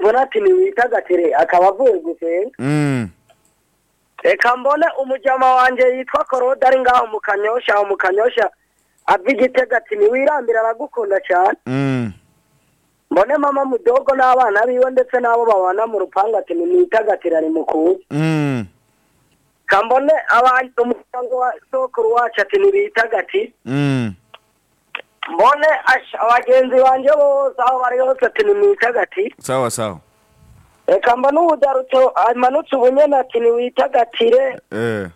donatini wita gatire akaba avuye gusenga reka mbone umujyama wanjye yitwa korode ari ngaho mu kanyosha mu kanyosha ava igitega ati ntiwirambire aragukunda cyane mbone mama mudogo n'abana biwe ndetse n'abo babana mu rupangu ati nimwitagatire ari mukuze kambone umuryango wa sokuru wacu ati ntibitagati mbone asha- abagenzi banjye bose aho bari hose ati nimwitagati sawa sawa reka mbone ubudarutso amanutse ubunyene ati ntiwitagatire eh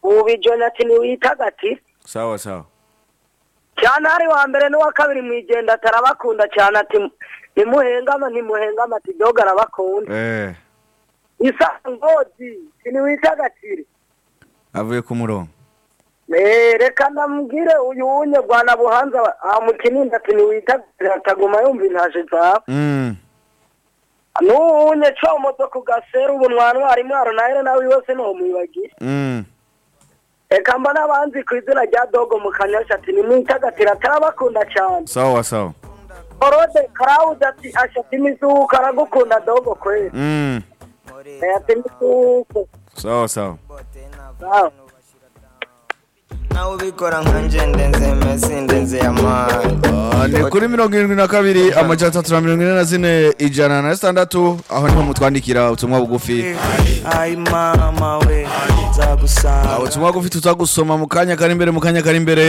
ubu bijoni ati ntiwitagati sawa sawa cyane hari wa mbere n'uwa kabiri mwigenda atarabakunda cyane ati ntimuhengama ntimuhengama ati doga arabakunda eh isangozi siniwitagatire avuye ku murongo Eh, reka ndambwire uyu wunye rwana buhanza amukininda ati ntiwitagatire ataguma yumva intaje zawe mm n'uwunye cyo modoka ugasera ubu ntwantwara intwaro nawe nawe wese ntumwibagire mm reka mba n'abanzi ku izina rya dogo mu kanyasha ati nimwitagatire atarabakunda cyane sawa sawa korode karawuzi ati ashati imizuka aragukunda dogo kweli mm ati imizuka sawa sawa sawa nawe ubikora nkanje ndenze mesi ndenze yamani Ah, ni kuri mirongo irindwi na kabiri amajana atatu na mirongo ine na zine ijana na gatandatu aho niho mutwandikira ubutumwa bugufi ayi mama we nzagusanga Ah, ubutumwa bugufi tutagusoma mu kanya kari imbere mu kanya kari imbere